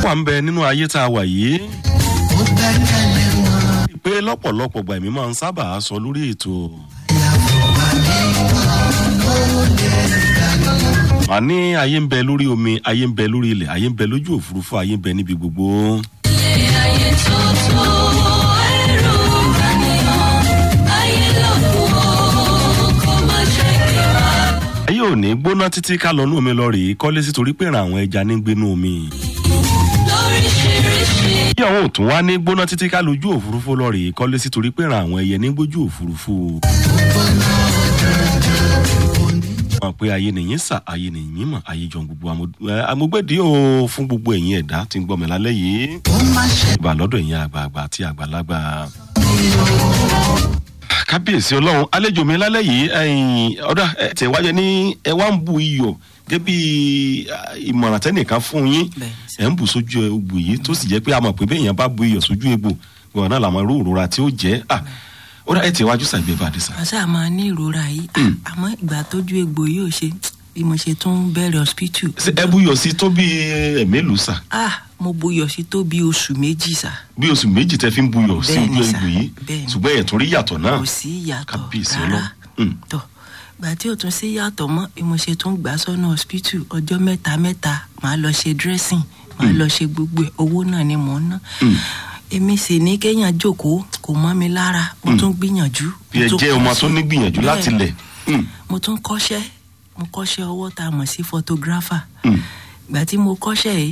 wà ń bẹ nínú ayé tá a wà yìí. pé lọ́pọ̀lọpọ̀ gbà mí máa ń sábà sọ lórí ètò. màá ní ayé ń bẹ lórí omi ayé ń bẹ lórí ilẹ̀ ayé ń bẹ lójú òfurufú ayé ń bẹ níbi gbogbo. ayé tó tó ẹrù rànìyàn ayé lọ́kùn ó kó má ṣe kíra. ayé ò ní gbóná títí ká lọ nú omi lọ rèé kọ́lé sí torí pé ràn àwọn ẹja ní gbénú omi. lóríṣiríṣi bí àwọn ò tún wá ní gbóná títí ká lójú òfurufú lọ rèé kọ́lé sí torí pé ràn àwọn ẹyẹ ní gbójú òfurufú. mọ̀ pé ayé nìyí sà ayé nìyí mọ̀ ayé jọ gbogbo amúgbẹ́dì o fún gbogbo ẹ̀yin ẹ̀dá tí ń gbọ́ mi lálẹ́ yìí. ìbà lọ́dọ̀ ẹ̀yin àgbààgbà àti àgbàlagbà. kábíyèsí ọlọ́run àlejò mi lálẹ́ yìí ẹ̀yìn ọ̀dà ẹ̀ tẹ̀ wájẹ ní ẹ wá ń bu iyọ̀ gẹ́gẹ́ bí ìmọ̀ràn tẹ́nìkan fún yín Bẹ́ẹ̀ ẹ̀ ń bù sójú egbò yìí tó sì jẹ́ pé a mọ̀ pé bẹ́ẹ̀ yẹn bá bu iyọ̀ sójú egbò ìwọ̀n náà làwọn irú òrora tí ó jẹ́ à ó dá ẹ̀ tẹ̀ wájú sàgbé bàdé sà. àṣà máa ní ìrora yìí Ah, àmọ́ ìgbà tójú egbò yóò ṣe bí mo ṣe tún bẹ̀rẹ̀ hospital. ṣé ẹ bu iyọ̀ sí tó bí ẹ̀mélòó sà ah mo buyọ̀ sí tó bí oṣù méjì sá bí oṣù méjì tẹ fi ń bu iyọ̀ sí Bẹ́ẹ̀ni ojú sà, egbò yìí bẹ́ẹ̀ni. ṣùgbọ́n ẹ̀ tún rí yàtọ̀ náà kò sí ìyàtọ̀ kábíyèsí rárá ọlọ́run. Mm. tó gbà tí ò tún sí yàtọ̀ mọ́ bí mo ṣe tún gbà sọ́nà hospital ọjọ́ mẹ́ta mẹ́ta màá lọ ṣe dressing màá lọ ṣe gbogbo ẹ̀ owó náà ni mò ń ná èmi sì ní kéèyàn jókòó kò mọ́ mi lára mo tún gbìyànjú. bí mo ẹ tún jẹ́ ọmọ kọ́ṣẹ́. tó ní gbìyànjú láti Bẹ́ẹ̀. lẹ̀ Mm, mo tún kọ́ṣẹ́ mo kọ́ṣẹ́ ọwọ́ tá a mọ̀ sí photographer mm. ìgbà tí mo kọ́ṣẹ́ yìí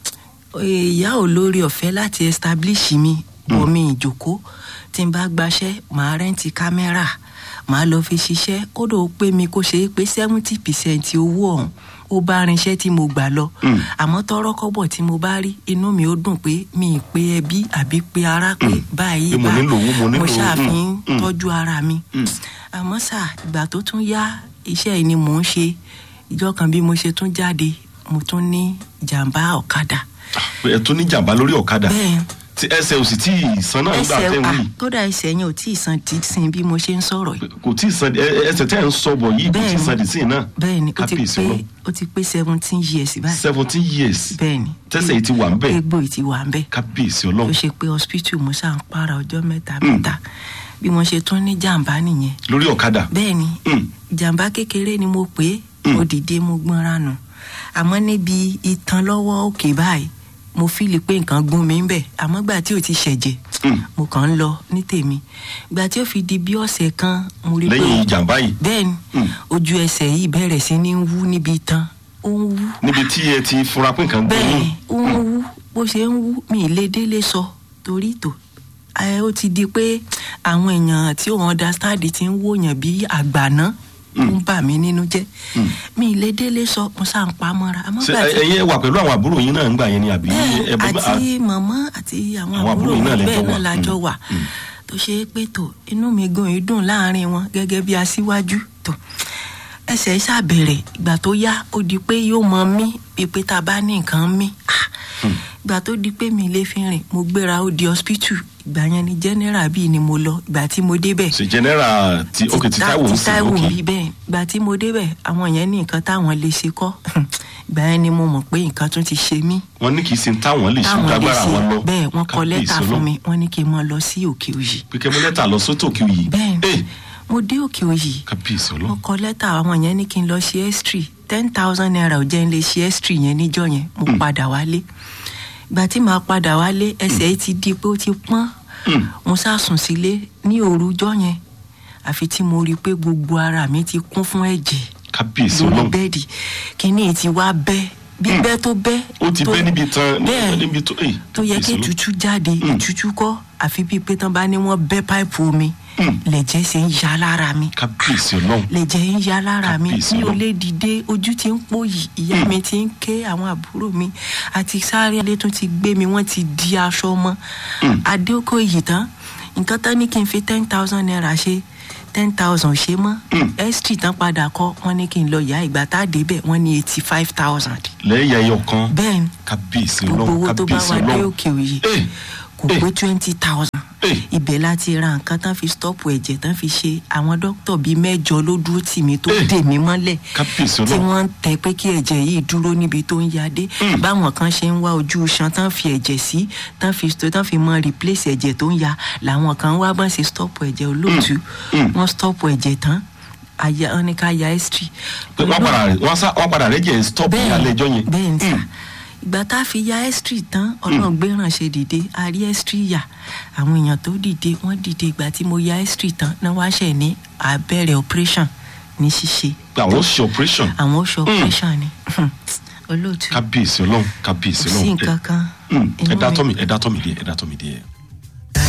ìyá ò lórí ọ̀fẹ́ láti establish mi bọ̀ mi ìjòkó tí n bá gbaṣẹ́ màá rẹ́ǹtì kámẹ́rà màá lọ fi ṣiṣẹ́ kódà ó pé mi kó ṣe é pé seventy percent owó ọ̀hún ó bá rinṣẹ́ tí mo gbà lọ Mm. àmọ́ tọrọ kọ́bọ̀ tí mo bá rí inú mi ó dùn pé mi ì pé ẹbí àbí pé ara pé báyìí Pé mo bá nílò owó, mo nílò mo owó. ṣàfihàn Mm, mm. tọ́jú ara mi Mm. àmọ́ sà ìgbà tó tún yá iṣẹ́ yìí ni mò ń ṣe ìjọ kan bí mo ṣe tún jáde mo tún ní jàǹbá ọ̀kadà ẹ tún ní jàmbá lórí ọ̀kadà bẹ́ẹ̀ tí ẹsẹ̀ ò sì tí ì san náà nígbà ẹsẹ̀ tẹ́ ń à wí kódà ẹsẹ̀ yẹn ò tí ì san dísìn bí mo ṣe ń sọ̀rọ̀ yìí kò tí ì san ẹ- ẹsẹ̀ tẹ́ ń sọ bọ̀ yìí kò tí ì Bẹ́ẹ̀ni. san dìsín náà bẹ́ẹ̀ ni ó ti kábíyèsí pé ọlọ́run ó ti pé seventeen years báyìí seventeen years bẹ́ẹ̀ ni tẹ́sẹ̀ yìí ti wà ń bẹ̀ egbò yìí ti wà ń bẹ̀ kábíyèsí tó ọlọ́run ṣe pé hospital mo ṣáà ń para ọjọ́ mẹ́ta mẹ́ta bí mo ṣe tún ní jàǹbá nìyẹn lórí ọ̀kadà bẹ́ẹ̀ ni Mm. jàǹbá kékeré ni mo pè é Mm. mo dìde mo gbọ́nra nù àmọ́ níbi itan lọ́wọ́ òkè báyìí mo fíìlì pé nǹkan gún mi ń bẹ̀ àmọ́ gbà tí ò ti ṣẹ̀jẹ̀ Mm. mo kàn ń lọ ní tèmi gbà tí ó fi di bí ọ̀sẹ̀ kan mo rí lẹ́yìn jàmbá yìí bẹ́ẹ̀ ni Mm. ojú ẹsẹ̀ yìí bẹ̀rẹ̀ sí ní wú níbi itan ó ń wú níbi tí ẹ ti fura pé nǹkan gbé bẹ́ẹ̀ yín ni ó ń wú bó ṣe ń wú mi ì lè délé sọ torí tò ẹ ó ti di pé àwọn èèyàn tí ò understand ti ń wòyàn bí àgbàná ó ń bà mí nínú jẹ́ mi ì lè délé sọ mo sá ń pa mọ́ra àmọ́ ṣe gbà tí ẹyin ẹ wà pẹ̀lú àwọn àbúrò yín náà ń gbà yẹn ni àbí bẹ́ẹ̀ ẹ bọ́ bá àti màmá àti àwọn Àwọn àbúrò àbúrò yín náà mi lẹ bẹ́ẹ̀ jọ náà wà. la jọ Mm. wà tó ṣe é pé tó inú mi gan yìí dùn láàrin wọn gẹ́gẹ́ bí aṣíwájú tó ẹsẹ̀ ṣàbẹ̀rẹ̀ ìgbà tó yá ó di pé yóò mọ mí bíi pé tá a bá ní nǹkan mí Ah, ìgbà tó di pé mi lè fi rìn mo gbéra ó di hospital ìgbà yẹn ni general bíi ni mo lọ ìgbà tí mo débẹ̀ ṣe general ti ok ti táwọn ń ti sìn táìwò ok bí bẹ́ẹ̀ ìgbà tí mo débẹ̀ àwọn yẹn ní nǹkan táwọn lè ṣe kọ́ ìgbà yẹn ni mo mọ̀ pé nǹkan tún ti ṣe mí wọn ní kì í sin táwọn lè ṣe táwọn lè dágbára ṣe wọn lọ bẹ́ẹ̀ wọ́n kọ Kábíyèsí lẹ́tà fún Ọlọ́run. mi wọ́n ní kí n mọ lọ sí òkè òyì pé kẹ́ mú lẹ́tà lọ sótò kí o yìí bẹ́ẹ̀ Eh, ni mo dé òkè òyì kábíyèsí mo ọlọ́run kọ lẹ́tà àwọn yẹn ní kí n lọ ṣe ẹ́sítírì ten thousand naira ò jẹ́ n lè ṣe ẹ́sítírì yẹn níjọ́ yẹn mo padà wálé ìgbà tí màá padà wálé ẹsẹ̀ yìí ti di pé ó ti pọ́n Mm. mo sá sùn sílé ní òrujọ́ yẹn àfi tí mo rí i pé gbogbo ara mi ti kún fún ẹ̀jẹ̀ kábíyèsí lórí ọlọ́run bẹ́ẹ̀dì kíní ti wá bẹ́ bíbẹ́ tó bẹ́ ó ti tó- bẹ́ níbi tán bẹ́ẹ̀ níbi tó eh, tó yẹ kí kábíyèsí Ọlọ́run. ìtútù jáde ìtútù kọ́ àfi bíi pé tán bá ní wọ́n bẹ́ páìpù omi Mm. lẹ̀jẹ̀ ṣe ń ya lára mi kábíyèsí ọlọ́run lẹ̀jẹ̀ ń ya lára mi Kábíyèsí mi ò Ọlọ́run. lè dìde ojú ti ń pòyì ìyá mi ti ń ké àwọn àbúrò mi àti sáré alẹ́ tó ti gbé mi wọ́n ti di aṣọ mọ́ adéókò yìí tán nǹkan tán ní kí n fi ten thousand naira ṣe ten thousand ṣe mọ́ ẹ́sítì tán padà kọ́ wọ́n ní kí n lọ yá ìgbà tá a débẹ̀ wọ́n ní eighty five thousand lẹ́yìn ẹyọ kan bẹ́ẹ̀ ni kábíyèsí gbogbo ọlọ́run owó tó bá kábíyèsí wà dé ọlọ́run òkè òye Eh, kò eh. pé twenty thousand Hey. ibẹ̀ láti ra nǹkan tán fi stop ẹ̀jẹ̀ tán fi ṣe àwọn dókítà bíi mẹ́jọ ló dúró tì mí tó Hey. dè mí mọ́lẹ̀ Kábíyèsí tí Ọlọ́run. wọ́n ń tẹ pé kí ẹ̀jẹ̀ yìí dúró níbi tó ń yadé báwọn kan ṣe ń wá ojú iṣan tán fi ẹ̀jẹ̀ sí tán fi tán fi mọ replace ẹ̀jẹ̀ tó ń ya làwọn kan wá bọ́n ṣe stop ẹ̀jẹ̀ olóòtú wọ́n stop ẹ̀jẹ̀ tán aya wọn ní ká ya history. pé wọ́n padà rẹ̀ wọ́n sá wọ́n padà rẹ̀ jẹ́ stop ní alẹ́ ẹjọ́ yẹn. bẹ́ẹ̀ ni sà Mm. ìgbà tá a fi ya history tán ọlọ́run gbéràn ṣe dìde a rí history yà àwọn èèyàn tó dìde wọ́n dìde ìgbà tí mo ya history tán náà wá ṣẹ̀ ní abẹ́rẹ́ operation ní ṣíṣe pé àwọn ó ṣe operation àwọn oṣù operation ni olóòtú kábíyèsí ọlọ́run kábíyèsí kò ọlọ́run sí nǹkan kan Mm, ẹ inú dá mi- tọ́ mi ẹ dá tọ́ mi díẹ̀ ẹ dá tọ́ mi díẹ̀.